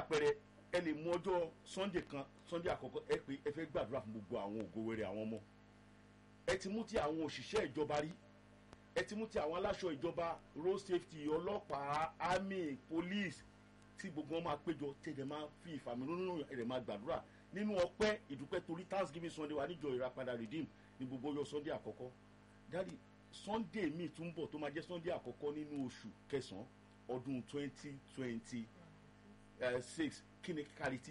àpẹẹrẹ ẹ lè mú ọjọ́ sunday kan sunday àkọ́kọ́ ẹ pé ẹ fẹ́ gbàdúrà fún gbogbo àwọn ògo wẹrẹ àwọn ọmọ ẹ ti mú ti àwọn òṣìṣẹ́ ìjọba rí ẹ ti mú ti àwọn aláṣọ ìjọba road safety ọlọ́pàá army police tí gbogbo wọn máa péjọ tẹ̀lé máa fi ìfàmìlónú rẹ̀ máa gbàdúrà nínú ọpẹ́ ìdúpẹ́ torí thanksgiving sunday wa níjọ ìràpadà redeem ní gbogbo ọjọ́ sunday àkọ́kọ́ dáàdi sunday míì tún bọ̀ tó máa jẹ́ sunday àkọ́kọ́ nínú oṣù kẹsàn-án ọdún twenty twenty six kí ni kárìtì.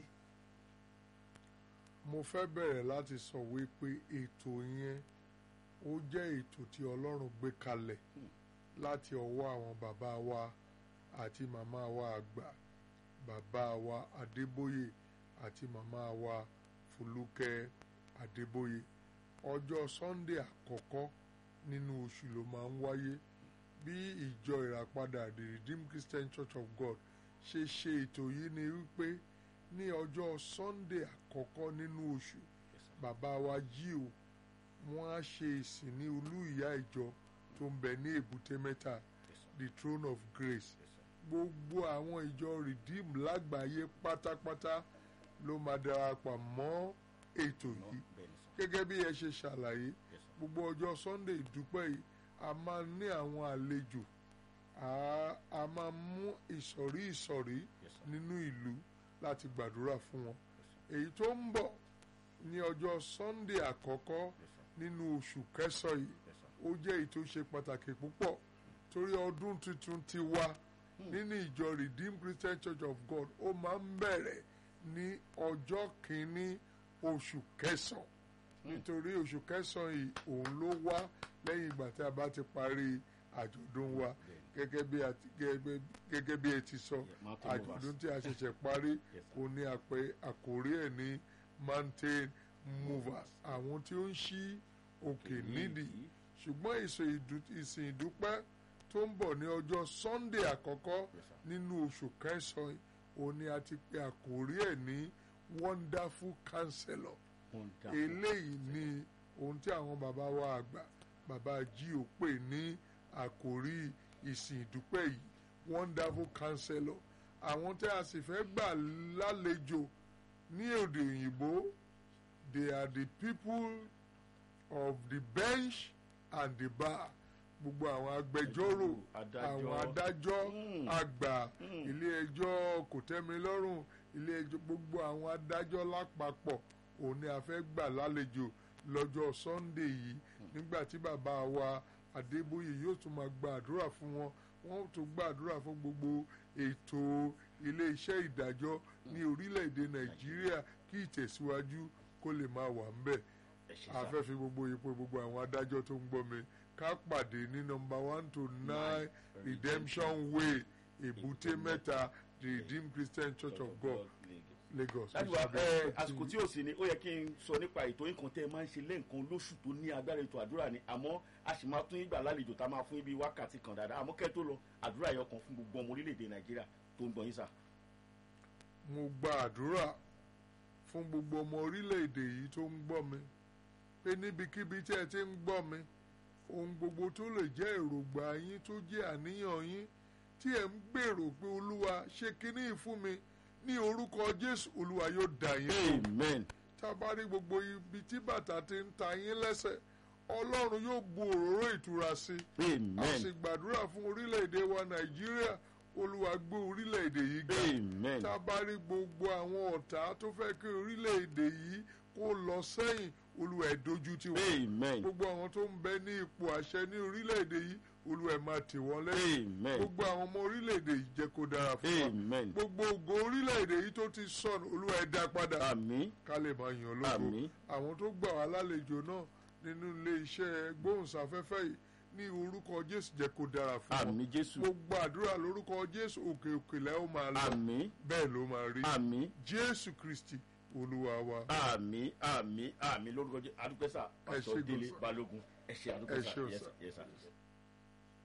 mo fẹ́ bẹ̀rẹ̀ láti sọ wípé ètò yẹn ó jẹ́ ètò tí ọlọ́run gbé kalẹ̀ láti ọwọ́ àwọn bàbá wa àti màmá wa àgbà bàbá wa adébóyè àti màmá wa fúlùkẹ́ adébóyè ọjọ́ sunday àkọ́kọ́ nínú oṣù ló máa ń wáyé bí ìjọ ìràpadà the redeemed christian church of god ṣe ṣe ètò yìí ni wípé ní ọjọ́ sunday àkọ́kọ́ nínú oṣù bàbá wa jí o wọ́n á ṣe ìsìn ní olú ìyá ìjọ tó ń bẹ ní èbúté mẹ́ta the throne of grace gbogbo àwọn ìjọ redeem lágbàáyé pátápátá ló máa darapọ̀ mọ́ ètò yìí gẹ́gẹ́ bí ẹ ṣe ṣàlàyé gbogbo ọjọ́ sunday ìdúpẹ́ yìí a máa ní àwọn àlejò a máa mú ìsọ̀rí ìsọ̀rí nínú ìlú láti gbàdúrà fún wọn èyí tó ń bọ̀ ní ọjọ́ sunday àkọ́kọ́ nínú oṣù kẹsàn yìí ó jẹ́ èyí tó ṣe pàtàkì púpọ̀ torí ọdún tuntun ti wá nínú ìjọ redeemed christian church of god ó máa ń bẹ̀rẹ̀ ní ọjọ́ kìíní oṣù kẹsàn nítorí oṣù kẹsàn yìí òun ló wá lẹ́yìn ìgbà tí a bá ti parí àjọ̀dún wa gẹ́gẹ́ bí ẹ ti sọ àjọ̀dún tí a ṣẹ̀ṣẹ̀ parí òun ni àpẹ àkórí ẹ̀ ní mountain movers àwọn tí ó ń ṣí òkè nídìí ṣùgbọ́n ìsìn ìdúpẹ́ tó ń bọ̀ ní ọjọ́ sunday àkọ́kọ́ nínú oṣù kẹsàn-án òun ni a ti pe àkórí ẹ̀ ní wonderful counselor eléyìí ni ohun tí àwọn bàbá wa àgbà bàbá jí ò pè ní àkórí ìsìn ìdúpẹ́ yìí wonderful counselor àwọn tí a sì fẹ́ gbà lálejò ní èdè òyìnbó they are the people of the bench and the bar gbogbo àwọn agbẹjọ́rò àwọn adájọ́ àgbà ilé ẹjọ́ kòtẹ́milọ́rùn ilé ẹjọ́ gbogbo àwọn adájọ́ lápapọ̀ òun ni a fẹ́ gbà lálejò lọ́jọ́ sunday yìí nígbà tí bàbá wa adébóyè yóò tún máa gba àdúrà fún wọn wọ́n tún gba àdúrà fún gbogbo ètò ilé iṣẹ́ ìdájọ́ ní orílẹ̀-èdè nàìjíríà kí ìtẹ̀síwájú kó lè máa wà ń bẹ̀ a fẹ́ fi gbogbo ipò gbogbo àwọn adájọ́ tó ń gbọ́ mi ká pàdé ní nọmba one to nine redemption way èbúté mẹ́ta the redeemed christian church of god lagos. láti wá ẹ àsìkò tí ò sí ni ó yẹ kí n sọ nípa ètò nǹkan tẹ́ ẹ máa ń ṣe lẹ́ǹkan lóṣù tó ní agbára ètò àdúrà ni àmọ́ a sì máa tún ìgbà lálejò tá a máa fún ibi wákàtí kan dáadáa àmọ́ kẹ́ tó lọ àdúrà yẹn kan fún gbogbo ọmọ orílẹ̀-èdè nàìjíríà tó ń gbọ́ yín sà. mo gba àdúrà fún gbogbo ọmọ orílẹ̀-èdè yìí tó ń gbọ́ mi pé níbikíbi tí ẹ ti ń gbọ́ mi ohun gbogbo tó lè jẹ́ èròǹgbà yín tó jẹ́ àníyàn yín tí ẹ̀ ń gbèrò pé olúwa ṣe kínní fún mi ní orúkọ jésù olúwa yóò dà yín amen. tá a bá rí gbogbo ibi tí bàtà ti ń ta yín lẹ́sẹ̀ ọlọ́run yóò bu òróró ìtura sí i amen. a sì gbàdúrà fún orílẹ̀-èdè wa nàìjíríà olúwa gbé orílẹ̀-èdè yìí ga amen. tá a bá rí gbogbo àwọn ọ̀tá tó fẹ́ kí orílẹ̀-èdè yìí kó lọ sẹ́yìn olúwa ẹ̀ dojú tì wọ́n amen. gbogbo àwọn tó ń bẹ ní ipò àṣẹ ní orílẹ̀-èdè yìí olúwa ẹ̀ máa tì wọ́n lẹ́yìn amen. gbogbo àwọn ọmọ orílẹ̀-èdè yìí jẹ́ kó dára fún wa amen. gbogbo ògo orílẹ̀-èdè yìí tó ti sọnù olúwa ẹ̀ dá padà àmì ká lè máa yàn lógo àmì àwọn tó gbà wá lálejò náà nínú ilé iṣẹ́ gbóhùnsáfẹ́fẹ́ yìí ní orúkọ jésù jẹ́ kó dára fún wọn àmì jésù mo gbàdúrà lórúkọ jésù òkè òkè lẹ́ ó máa lọ àmì bẹ́ẹ̀ ló máa rí àmì jésù kristi olúwa wa àmì àmì àmì lórúkọ jẹ adúpẹ́sà Ẹ ṣé pásítọ̀ délé gan-an. balógun ẹ ṣe Ẹ adúpẹ́sà ṣé o, yes sir. sir, yes sir.